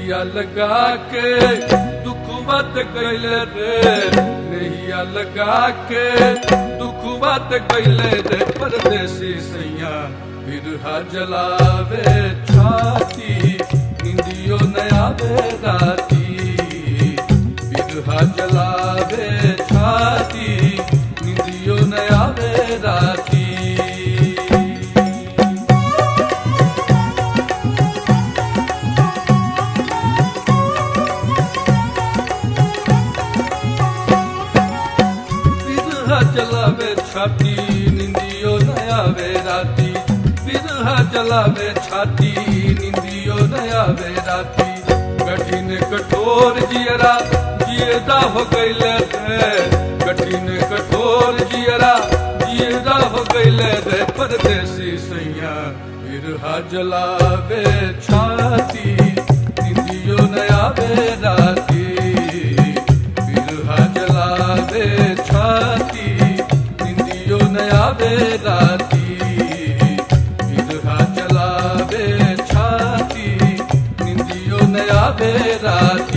नैया लगा के दुख मत कैले रे नैया लगा के दुख मत कैले रे परदेसी सैया बिरहा जलावे छाती निंदियो नया राती बिरहा जलावे छाती निंदियो नया राती बिरहा जलावे छाती निंदियो नया वे राती बिरहा जलावे छाती निंदियो नया वे राती कठिन कठोर जियरा जियदा हो गईले रे कठिन कठोर जियरा जियदा हो गईले रे परदेसी सैया बिरहा जलावे छाती निंदियो नया वे राती बिरहा जलावे छाती निंदियो नया वे राती बिरहा जलावे छाती निंदियो नया वे राती